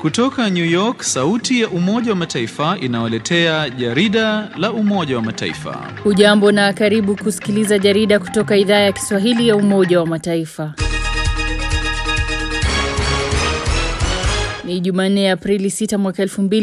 Kutoka New York, sauti ya Umoja wa Mataifa inawaletea jarida la Umoja wa Mataifa. Hujambo na karibu kusikiliza jarida kutoka idhaa ya Kiswahili ya Umoja wa Mataifa. Ni Jumanne Aprili 6 mwaka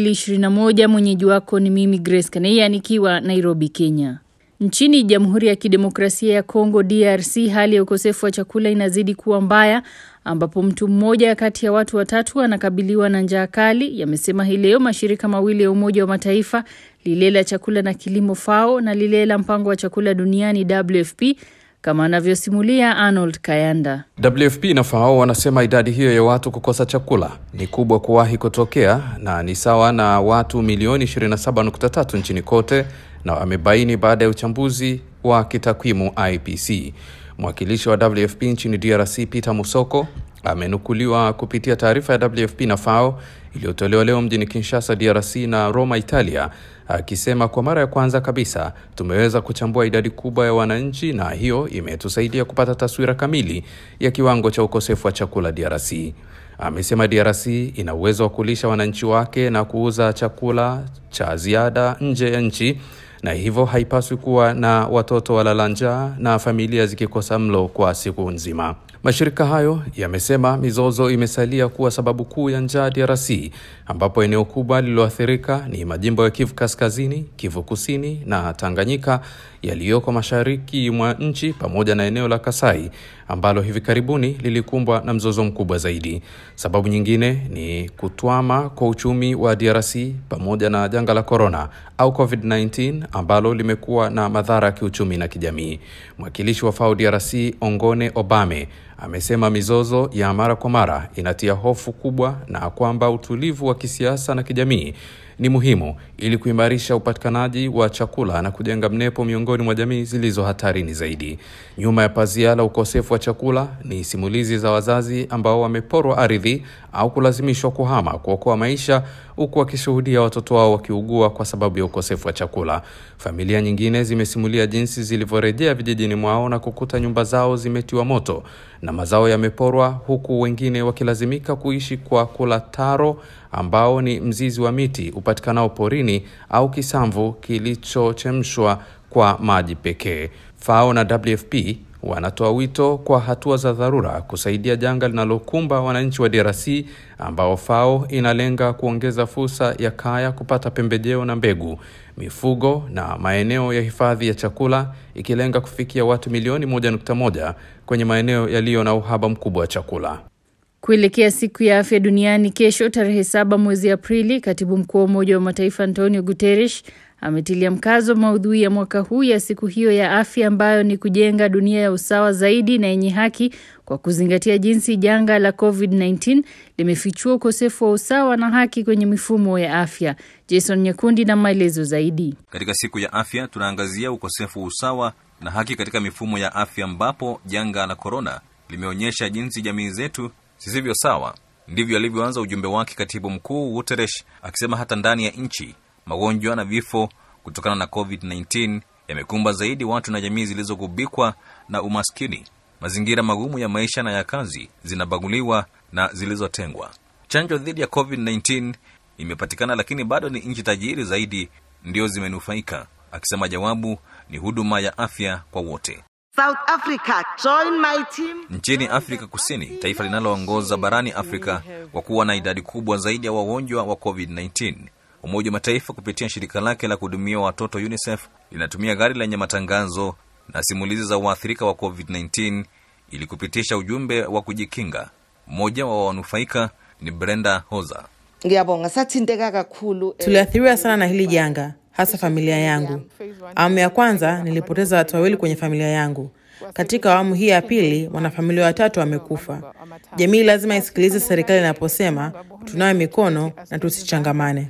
2021. Mwenyeji wako ni mimi Grace Kaneya nikiwa Nairobi, Kenya. Nchini Jamhuri ya Kidemokrasia ya Kongo DRC, hali ya ukosefu wa chakula inazidi kuwa mbaya ambapo mtu mmoja kati ya watu watatu anakabiliwa na njaa kali, yamesema hii leo mashirika mawili ya Umoja wa Mataifa, lile la chakula na kilimo FAO na lile la mpango wa chakula duniani WFP, kama anavyosimulia Arnold Kayanda. WFP na FAO wanasema idadi hiyo ya watu kukosa chakula ni kubwa kuwahi kutokea na ni sawa na watu milioni 27.3 nchini kote, na wamebaini baada ya uchambuzi wa kitakwimu IPC. Mwakilishi wa WFP nchini DRC Peter Musoko amenukuliwa kupitia taarifa ya WFP na FAO iliyotolewa leo mjini Kinshasa, DRC na Roma, Italia, akisema kwa mara ya kwanza kabisa tumeweza kuchambua idadi kubwa ya wananchi na hiyo imetusaidia kupata taswira kamili ya kiwango cha ukosefu wa chakula DRC. Amesema DRC ina uwezo wa kulisha wananchi wake na kuuza chakula cha ziada nje ya nchi na hivyo haipaswi kuwa na watoto walala njaa na familia zikikosa mlo kwa siku nzima. Mashirika hayo yamesema mizozo imesalia kuwa sababu kuu ya njaa DRC, ambapo eneo kubwa lililoathirika ni majimbo ya Kivu Kaskazini, Kivu Kusini na Tanganyika yaliyoko mashariki mwa nchi pamoja na eneo la Kasai ambalo hivi karibuni lilikumbwa na mzozo mkubwa zaidi. Sababu nyingine ni kutwama kwa uchumi wa DRC pamoja na janga la corona au COVID-19 ambalo limekuwa na madhara ya kiuchumi na kijamii. Mwakilishi wa FAO DRC Ongone Obame amesema mizozo ya mara kwa mara inatia hofu kubwa na kwamba utulivu wa kisiasa na kijamii ni muhimu ili kuimarisha upatikanaji wa chakula na kujenga mnepo miongoni mwa jamii zilizo hatarini zaidi. Nyuma ya pazia la ukosefu wa chakula ni simulizi za wazazi ambao wameporwa ardhi au kulazimishwa kuhama kuokoa maisha, huku wakishuhudia watoto wao wakiugua kwa sababu ya ukosefu wa chakula. Familia nyingine zimesimulia jinsi zilivyorejea vijijini mwao na kukuta nyumba zao zimetiwa moto na mazao yameporwa, huku wengine wakilazimika kuishi kwa kula taro ambao ni mzizi wa miti upatikanao porini au kisamvu kilichochemshwa kwa maji pekee. FAO na WFP wanatoa wito kwa hatua za dharura kusaidia janga linalokumba wananchi wa DRC ambao FAO inalenga kuongeza fursa ya kaya kupata pembejeo na mbegu, mifugo na maeneo ya hifadhi ya chakula ikilenga kufikia watu milioni 1.1 kwenye maeneo yaliyo na uhaba mkubwa wa chakula. Kuelekea siku ya afya duniani kesho tarehe saba mwezi Aprili, katibu mkuu wa Umoja wa Mataifa Antonio Guterres ametilia mkazo maudhui ya mwaka huu ya siku hiyo ya afya ambayo ni kujenga dunia ya usawa zaidi na yenye haki kwa kuzingatia jinsi janga la COVID-19 limefichua ukosefu wa usawa na haki kwenye mifumo ya afya. Jason Nyakundi na maelezo zaidi. Katika siku ya afya tunaangazia ukosefu wa usawa na haki katika mifumo ya afya ambapo janga la korona limeonyesha jinsi jamii zetu zisivyo sawa. Ndivyo alivyoanza ujumbe wake katibu mkuu Guterres akisema hata ndani ya nchi magonjwa na vifo kutokana na COVID-19 yamekumba zaidi watu na jamii zilizogubikwa na umaskini. Mazingira magumu ya maisha na ya kazi zinabaguliwa na zilizotengwa. Chanjo dhidi ya COVID-19 imepatikana, lakini bado ni nchi tajiri zaidi ndio zimenufaika, akisema jawabu ni huduma ya afya kwa wote. South Africa, join my team. Nchini Afrika Kusini, taifa linaloongoza barani Afrika kwa kuwa na idadi kubwa zaidi ya wagonjwa wa COVID-19, Umoja wa Mataifa kupitia shirika lake la kuhudumia watoto UNICEF linatumia gari lenye matangazo na simulizi za waathirika wa COVID-19 ili kupitisha ujumbe wa kujikinga. Mmoja wa wanufaika ni Brenda Hoza. Ngiyabonga sathinteka kakhulu. eh, Tuliathiriwa sana na hili janga, hasa familia yangu. Awamu ya kwanza nilipoteza watu wawili kwenye familia yangu. Katika awamu hii ya pili, wanafamilia watatu wamekufa. Jamii lazima isikilize serikali inaposema tunawe mikono na tusichangamane.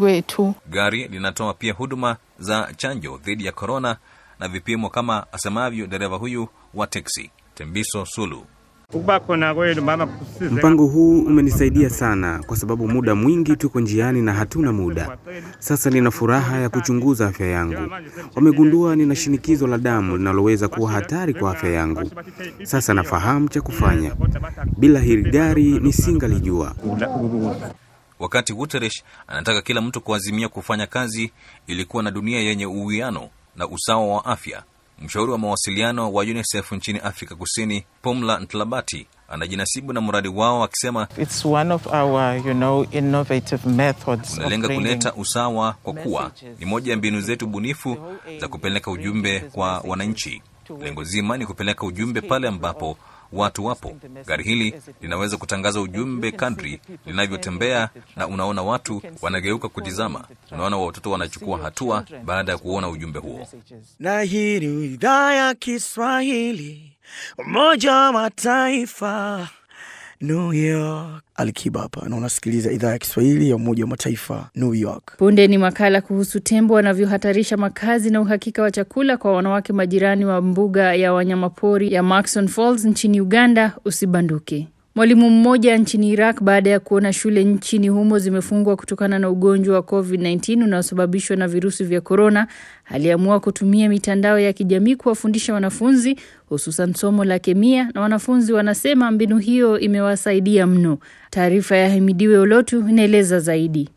Gari linatoa pia huduma za chanjo dhidi ya korona na vipimo, kama asemavyo dereva huyu wa teksi Tembiso Sulu. Mpango huu umenisaidia sana kwa sababu muda mwingi tuko njiani na hatuna muda. Sasa nina furaha ya kuchunguza afya yangu. Wamegundua nina shinikizo la damu linaloweza kuwa hatari kwa afya yangu. Sasa nafahamu cha kufanya. Bila hili gari nisingalijua. wakati Guterres anataka kila mtu kuazimia kufanya kazi ili kuwa na dunia yenye uwiano na usawa wa afya. Mshauri wa mawasiliano wa UNICEF nchini Afrika Kusini, Pumla Ntlabati, anajinasibu na mradi wao akisema It's one of our, you know, innovative methods of unalenga bringing kuleta usawa kwa kuwa ni moja ya mbinu zetu bunifu za kupeleka ujumbe kwa wananchi. Lengo zima ni kupeleka ujumbe pale ambapo watu wapo. Gari hili linaweza kutangaza ujumbe kadri linavyotembea, na unaona watu wanageuka kutizama, unaona watoto wanachukua hatua baada ya kuona ujumbe huo. na hii ni idhaa ya Kiswahili Umoja wa Mataifa New York. Alikiba hapa na unasikiliza idhaa ya Kiswahili ya Umoja wa Mataifa New York. Punde ni makala kuhusu tembo wanavyohatarisha makazi na uhakika wa chakula kwa wanawake majirani wa mbuga ya wanyamapori ya Maxon Falls nchini Uganda. Usibanduke. Mwalimu mmoja nchini Iraq baada ya kuona shule nchini humo zimefungwa kutokana na ugonjwa wa COVID-19 unaosababishwa na virusi vya korona, aliamua kutumia mitandao ya kijamii kuwafundisha wanafunzi hususan somo la kemia, na wanafunzi wanasema mbinu hiyo imewasaidia mno. Taarifa ya Himidiwe Olotu inaeleza zaidi.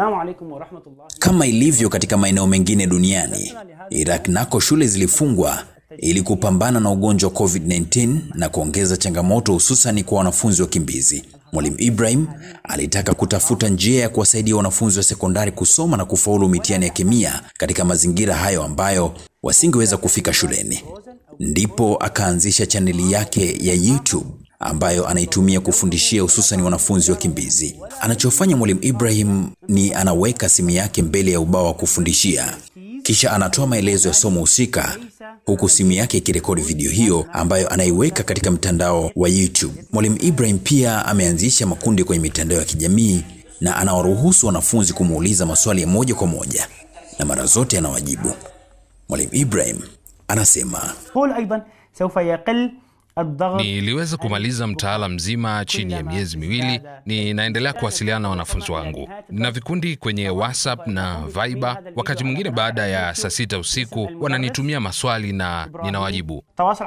Kama ilivyo katika maeneo mengine duniani, Iraq nako shule zilifungwa ili kupambana na ugonjwa wa COVID-19 na kuongeza changamoto hususan kwa wanafunzi wakimbizi. Mwalimu Ibrahim alitaka kutafuta njia ya kuwasaidia wanafunzi wa sekondari kusoma na kufaulu mitihani ya kemia katika mazingira hayo ambayo wasingeweza kufika shuleni. Ndipo akaanzisha chaneli yake ya YouTube ambayo anaitumia kufundishia hususan wanafunzi wakimbizi. Anachofanya Mwalimu Ibrahim ni anaweka simu yake mbele ya ubao wa kufundishia, kisha anatoa maelezo ya somo husika huku simu yake ikirekodi video hiyo ambayo anaiweka katika mtandao wa YouTube. Mwalimu Ibrahim pia ameanzisha makundi kwenye mitandao ya kijamii na anawaruhusu wanafunzi kumuuliza maswali ya moja kwa moja na mara zote anawajibu. Mwalimu Ibrahim anasema Niliweza kumaliza mtaala mzima chini ya miezi miwili. Ninaendelea kuwasiliana na wanafunzi wangu. Nina vikundi kwenye WhatsApp na Viber. Wakati mwingine baada ya saa sita usiku wananitumia maswali na ninawajibu.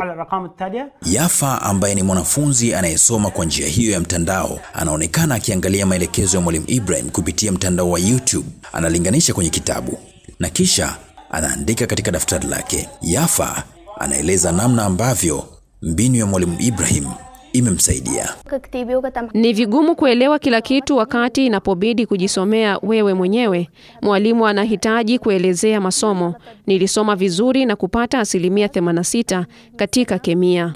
Yafa ambaye ni mwanafunzi anayesoma kwa njia hiyo ya mtandao anaonekana akiangalia maelekezo ya Mwalimu Ibrahim kupitia mtandao wa YouTube. Analinganisha kwenye kitabu na kisha anaandika katika daftari lake. Yafa anaeleza namna ambavyo mbinu ya Mwalimu Ibrahim imemsaidia. Ni vigumu kuelewa kila kitu wakati inapobidi kujisomea wewe mwenyewe. Mwalimu anahitaji kuelezea masomo. Nilisoma vizuri na kupata asilimia 86 katika kemia.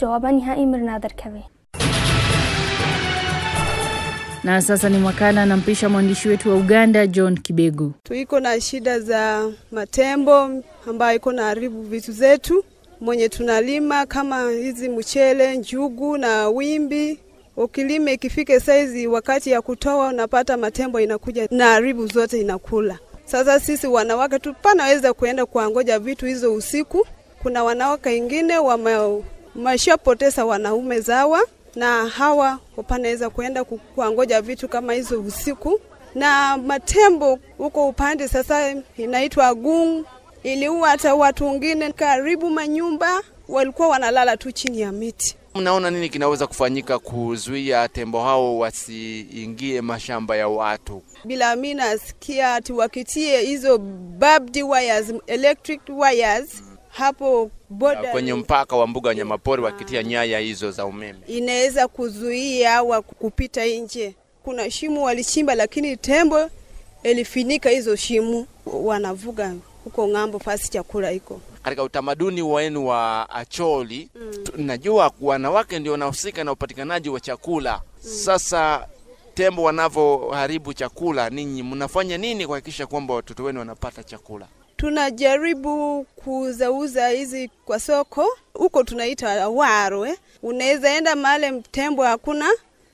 Na sasa ni makala nampisha mwandishi wetu wa Uganda John Kibegu. Tuiko na shida za matembo ambayo iko na haribu vitu zetu mwenye tunalima kama hizi mchele, njugu na wimbi. Ukilima ikifike saizi wakati ya kutoa, unapata matembo inakuja na haribu zote inakula. Sasa sisi wanawake tupanaweza kuenda kuangoja vitu hizo usiku. Kuna wanawake wengine wameshapoteza wanaume zawa, na hawa wapanaweza kuenda kuangoja vitu kama hizo usiku. Na matembo huko upande sasa inaitwa gung iliua hata watu wengine karibu manyumba walikuwa wanalala tu chini ya miti. Mnaona nini kinaweza kufanyika kuzuia tembo hao wasiingie mashamba ya watu? Bila mimi nasikia ati wakitie hizo barbed wires, electric wires hapo boda kwenye mpaka wa mbuga ya wanyamapori, wakitia nyaya hizo za umeme, inaweza kuzuia wa kupita nje. Kuna shimo walichimba, lakini tembo ilifinika hizo shimo, wanavuga huko ng'ambo fasi chakula iko katika utamaduni wenu wa Acholi mm. Najua wanawake ndio wanahusika na upatikanaji wa chakula mm. Sasa tembo wanavyoharibu chakula, ninyi mnafanya nini kuhakikisha kwamba watoto wenu wanapata chakula? Tunajaribu kuuzauza hizi kwa soko huko, tunaita waro eh. Unaweza enda mahali tembo hakuna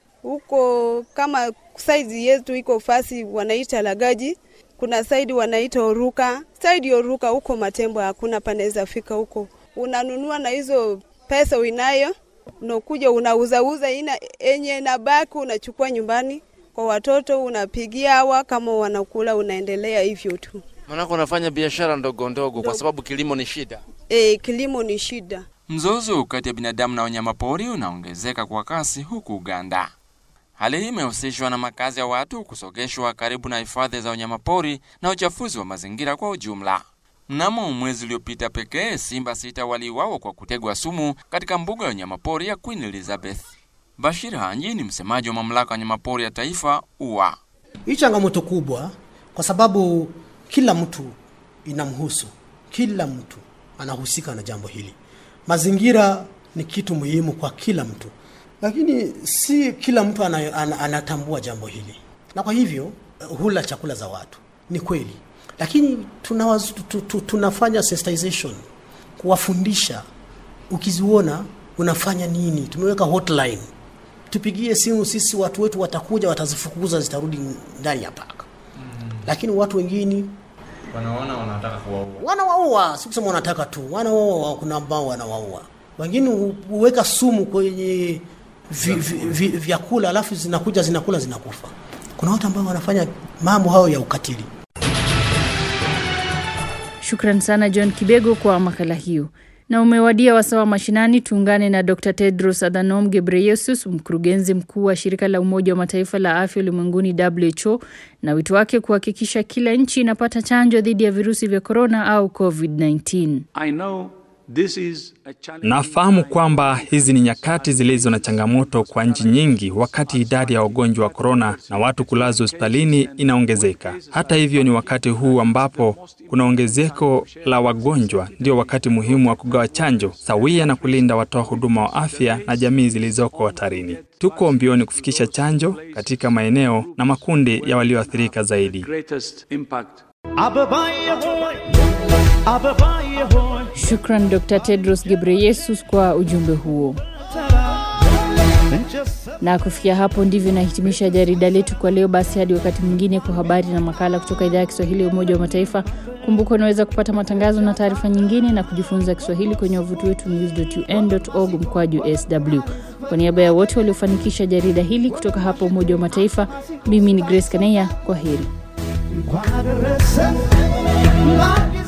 huko, kama saizi yetu iko fasi wanaita lagaji kuna saidi wanaita Oruka, saidi Oruka huko matembo hakuna, panaweza fika huko, unanunua na hizo pesa uinayo, unakuja unauzauza, ina enye nabaki unachukua nyumbani kwa watoto, unapigia hawa kama wanakula, unaendelea hivyo tu. Maanake unafanya biashara ndogo ndogo, kwa sababu kilimo ni shida. E, kilimo ni shida. Mzozo kati ya binadamu na wanyamapori unaongezeka kwa kasi huku Uganda. Hali hii imehusishwa na makazi ya watu kusogeshwa karibu na hifadhi za wanyamapori na uchafuzi wa mazingira kwa ujumla. Mnamo mwezi uliopita pekee, simba sita waliuawa kwa kutegwa sumu katika mbuga ya wanyamapori ya Queen Elizabeth. Bashir Hanji ni msemaji wa mamlaka ya wanyamapori ya taifa UWA. Hii changamoto kubwa kwa sababu kila mtu inamhusu, kila mtu anahusika na jambo hili. Mazingira ni kitu muhimu kwa kila mtu, lakini si kila mtu ana, ana, anatambua jambo hili, na kwa hivyo hula chakula za watu. Ni kweli, lakini tunawaz, tu, tu, tunafanya sensitization, kuwafundisha. Ukiziona unafanya nini? Tumeweka hotline, tupigie simu sisi, watu wetu watakuja, watazifukuza, zitarudi ndani ya paka. Mm. Lakini watu wengine wanaona wanataka kuwaua, wanawaua. Si kusema wanataka tu, wanawaua. Kuna ambao wanawaua, wengine huweka sumu kwenye vi, vi, vi, vyakula alafu zinakuja zinakula zinakufa. Kuna watu ambao wanafanya mambo hayo ya ukatili. Shukran sana John Kibego kwa makala hiyo. Na umewadia wasawa mashinani, tuungane na Dr. Tedros Adhanom Ghebreyesus, mkurugenzi mkuu wa shirika la Umoja wa Mataifa la afya ulimwenguni WHO, na wito wake kuhakikisha kila nchi inapata chanjo dhidi ya virusi vya korona au COVID-19. Nafahamu kwamba hizi ni nyakati zilizo na changamoto kwa nchi nyingi, wakati idadi ya wagonjwa wa korona na watu kulazwa hospitalini inaongezeka. Hata hivyo, ni wakati huu ambapo kuna ongezeko la wagonjwa, ndio wakati muhimu wa kugawa chanjo sawia na kulinda watoa huduma wa afya na jamii zilizoko hatarini. Tuko mbioni kufikisha chanjo katika maeneo na makundi ya walioathirika zaidi. Shukran Dr. Tedros Ghebreyesus kwa ujumbe huo. Na kufikia hapo ndivyo nahitimisha jarida letu kwa leo. Basi hadi wakati mwingine kwa habari na makala kutoka idhaa ya Kiswahili ya Umoja wa Mataifa. Kumbuka unaweza kupata matangazo na taarifa nyingine na kujifunza Kiswahili kwenye wavuti wetu news.un.org mkwaju sw. Kwa niaba ya wote waliofanikisha jarida hili kutoka hapa Umoja wa Mataifa, mimi ni Grace Kaneya. Kwa heri.